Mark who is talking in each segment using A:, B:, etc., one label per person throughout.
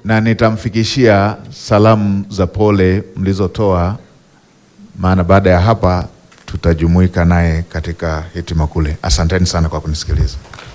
A: na nitamfikishia salamu za pole mlizotoa, maana baada ya hapa tutajumuika naye katika hitima kule. Asanteni sana kwa kunisikiliza.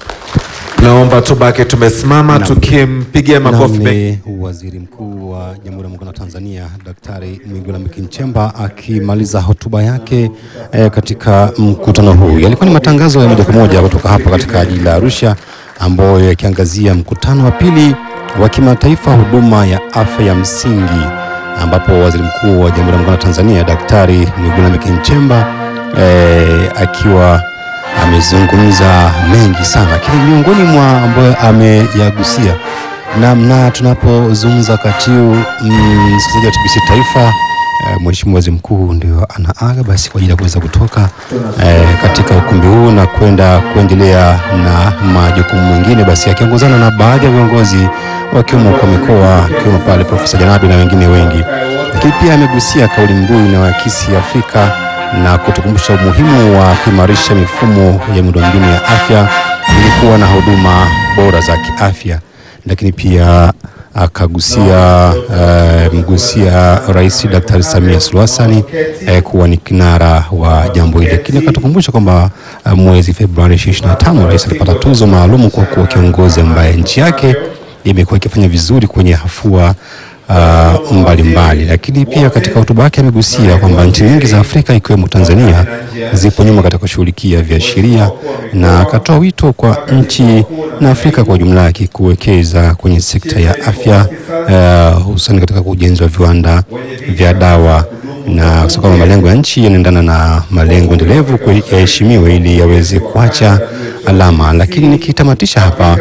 B: Naomba tubaki tumesimama tukimpigia makofi mengi.
C: Ni Waziri Mkuu wa Jamhuri ya Muungano wa Tanzania Daktari Mwigulu Lameck Nchemba akimaliza hotuba yake eh, katika mkutano huu. Yalikuwa ni matangazo ya moja kwa moja kutoka hapa katika jiji la Arusha ambayo yakiangazia mkutano wa pili wa kimataifa huduma ya afya ya msingi ambapo Waziri Mkuu wa Jamhuri ya Muungano wa Tanzania Daktari Mwigulu Lameck Nchemba eh, akiwa amezungumza mengi sana, lakini miongoni mwa ambayo ameyagusia namna tunapozungumza wakati huu mm, msikilizaji wa TBC Taifa eh, Mheshimiwa Waziri Mkuu ndio anaaga basi kwa ajili ya kuweza kutoka eh, katika ukumbi huu na kwenda kuendelea na majukumu mengine, basi akiongozana na baadhi ya viongozi wakiwemo kwa mikoa akiwemo pale Profesa Janabi na wengine wengi, lakini pia amegusia kauli mbiu inayoakisi Afrika na kutukumbusha umuhimu wa kuimarisha mifumo ya miundombinu ya afya ili kuwa na huduma bora za kiafya, lakini pia akagusia uh, mgusia Rais Daktari Samia Suluhu Hassan eh, kuwa ni kinara wa jambo hili, lakini akatukumbusha kwamba uh, mwezi Februari 25 rais alipata tuzo maalum kwa kuwa kiongozi ambaye nchi yake imekuwa ikifanya vizuri kwenye hafua uh, mbalimbali, lakini pia katika hotuba yake amegusia kwamba nchi nyingi za Afrika ikiwemo Tanzania zipo nyuma katika kushughulikia viashiria, na akatoa wito kwa nchi na Afrika kwa ujumla yake kuwekeza kwenye sekta ya afya uh, hususan katika ujenzi wa viwanda vya dawa na kusema kwamba malengo ya nchi yanaendana na malengo endelevu yaheshimiwe ili yaweze kuacha alama. Lakini nikitamatisha hapa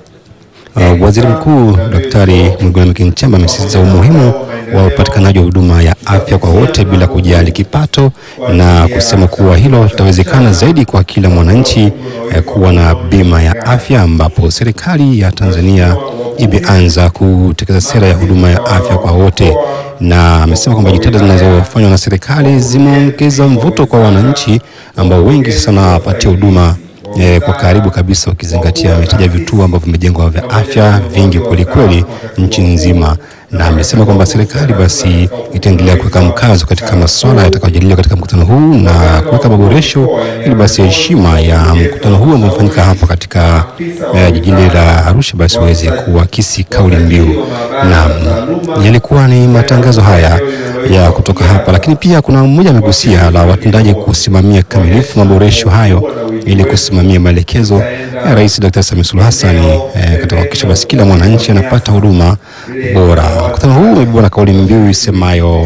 C: Uh, Waziri Mkuu Daktari Mwigulu Lameck Nchemba amesisitiza umuhimu wa upatikanaji wa huduma ya afya kwa wote bila kujali kipato na kusema kuwa hilo litawezekana zaidi kwa kila mwananchi eh, kuwa na bima ya afya ambapo serikali ya Tanzania imeanza kutekeleza sera ya huduma ya afya kwa wote, na amesema kwamba jitihada zinazofanywa na serikali zimeongeza mvuto kwa wananchi ambao wengi sasa wanapatia huduma eh, kwa karibu kabisa ukizingatia ametaja vituo ambavyo vimejengwa vya afya vingi kwelikweli nchi nzima, na amesema kwamba serikali basi itaendelea kuweka mkazo katika masuala yatakayojadiliwa katika mkutano huu na kuweka maboresho ili basi heshima ya mkutano huu ambao umefanyika hapa katika eh, jijini la Arusha basi uweze kuakisi kauli mbiu. Na yalikuwa ni matangazo haya ya kutoka hapa, lakini pia kuna mmoja amegusia la watendaji kusimamia kikamilifu maboresho hayo ili kusimamia maelekezo ya Rais Dr. Samia Suluhu Hassan eh, katika kuhakikisha basi kila mwananchi anapata huduma bora. Mkutano huu umebeba na kauli mbiu isemayo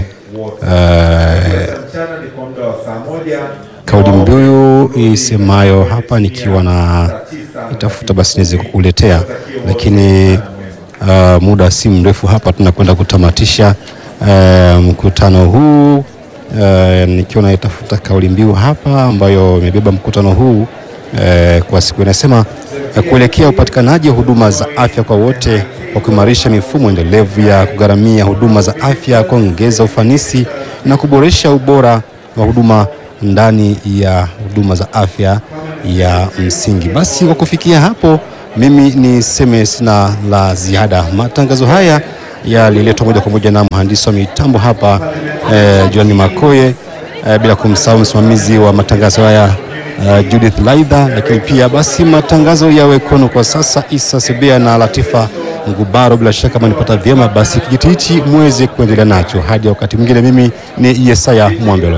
C: eh, kauli mbiu isemayo hapa nikiwa na itafuta basi niweze kukuletea, lakini uh, muda si mrefu hapa tunakwenda kutamatisha uh, mkutano huu uh, nikiwa naitafuta kauli mbiu hapa ambayo imebeba mkutano huu uh, kwa siku inasema uh, kuelekea upatikanaji wa huduma za afya kwa wote kwa kuimarisha mifumo endelevu ya kugharamia huduma za afya, kuongeza ufanisi na kuboresha ubora wa huduma ndani ya huduma za afya ya msingi. Basi kwa kufikia hapo, mimi niseme sina la ziada. Matangazo haya yaliletwa moja kwa moja na mhandisi wa mitambo hapa eh, Joani Makoye eh, bila kumsahau msimamizi wa matangazo haya eh, Judith Laidha, lakini pia basi matangazo yawe kwenu kwa sasa Isa Sebea na Latifa Ngubaro. Bila shaka manipata vyema, basi kijiti hichi muweze kuendelea nacho hadi wakati mwingine. Mimi ni Yesaya Mwambelo.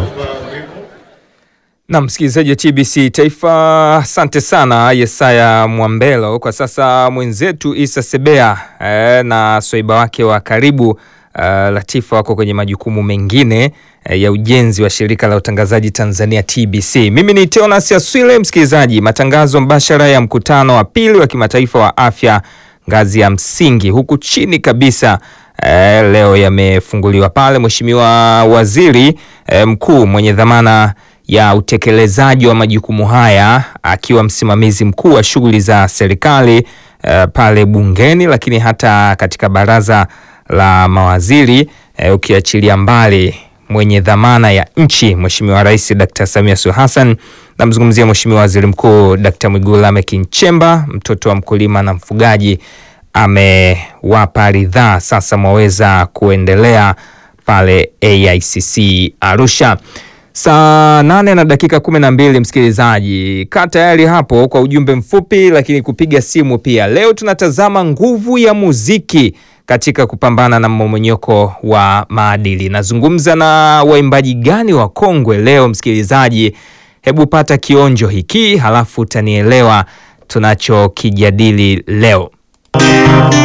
D: Na msikilizaji wa TBC Taifa, asante sana Yesaya Mwambelo. Kwa sasa mwenzetu Isa Sebea eh, na swaiba wake wa karibu eh, Latifa wako kwenye majukumu mengine eh, ya ujenzi wa shirika la utangazaji Tanzania TBC. Mimi ni Teonas Aswile. Msikilizaji, matangazo mbashara ya mkutano wa pili wa kimataifa wa afya ngazi ya msingi huku chini kabisa eh, leo yamefunguliwa pale. Mheshimiwa Waziri eh, Mkuu mwenye dhamana ya utekelezaji wa majukumu haya akiwa msimamizi mkuu wa shughuli za serikali uh, pale bungeni, lakini hata katika baraza la mawaziri uh, ukiachilia mbali mwenye dhamana ya nchi Mheshimiwa Rais Dr. Samia Suluhu Hassan, namzungumzia Mheshimiwa Waziri Mkuu Dr. Mwigulu Lameck Nchemba, mtoto wa mkulima na mfugaji amewapa ridhaa, sasa mwaweza kuendelea pale AICC Arusha. Saa nane na dakika kumi na mbili msikilizaji, kaa tayari hapo kwa ujumbe mfupi, lakini kupiga simu pia. Leo tunatazama nguvu ya muziki katika kupambana na mmomonyoko wa maadili. Nazungumza na waimbaji gani wa kongwe leo msikilizaji? Hebu pata kionjo hiki, halafu utanielewa tunachokijadili leo.